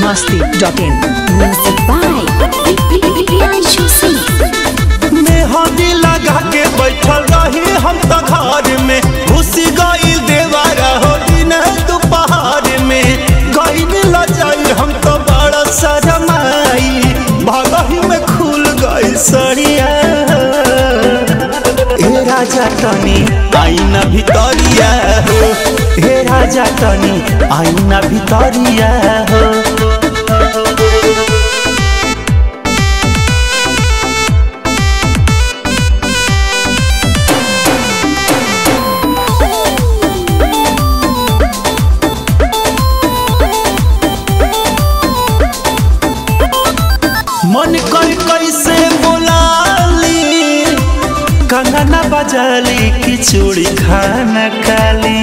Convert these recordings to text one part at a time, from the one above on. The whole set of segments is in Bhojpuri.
masti.in. Music by Priyanshu Singh. मेहंदी लगा के बैठल रही हम त घर में घुसी गई देवारा हो दिन दोपहर में गई लजाई हम तो बड़ा शरमाई भगही में खुल गई सड़िया हे राजा तनी आईना भितरिया हो हे राजा तनी आईना भितरिया हो मन कर कैसे बोलाली कंगना बजाली कि चूड़ी खाना खाली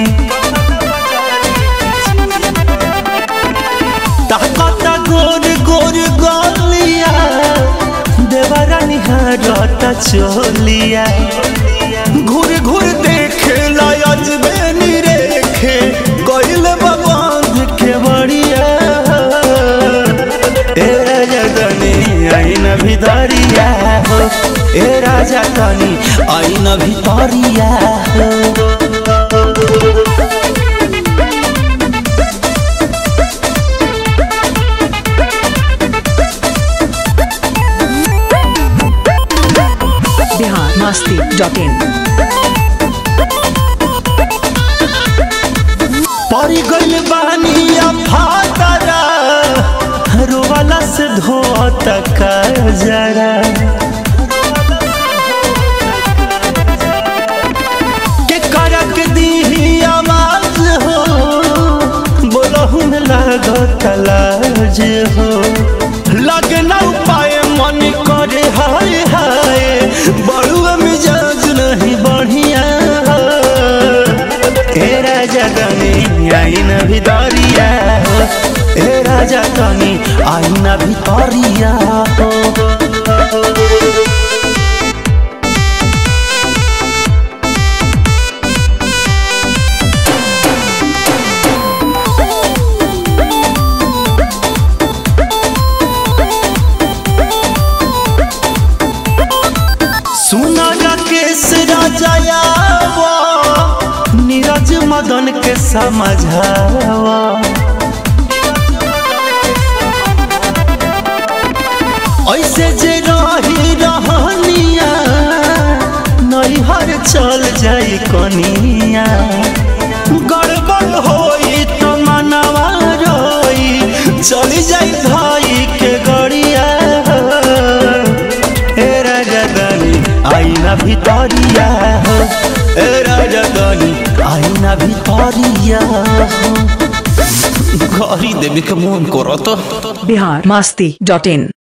ताकत गोर गोर गोलिया देवरा निहारता चोलिया घूर घूर देखे लायज बेनी रेखे गइल बबांध के बड़िया ए राजा तनी आईन भितरिया हो ए राजा तनी आईन भितरिया हो Bihar masti.in. परी गइल बानी फातरा रोवाला से धोत का जरा के करक दी आवाज हो बोलहु में लागत लाज हो लगना उपाय मन करे हाय हाय बड़ुआ मिजाज नहीं बढ़िया ए राजा तनी आईना भितरिया हो ए राजा तनी आईना भितरिया हो सुना राकेश राजायावा नीरज मदन के समझावा ऐसे जे रही रहनिया नैहर चल जाई कनिया गड़बड़ होई तो मनवा रोई चली जाई धाई के गड़िया ए राजा दानी आईना भितरिया हो ए राजा दानी आईना भितरिया हो घरी देवी के मन करत Bihar masti.in.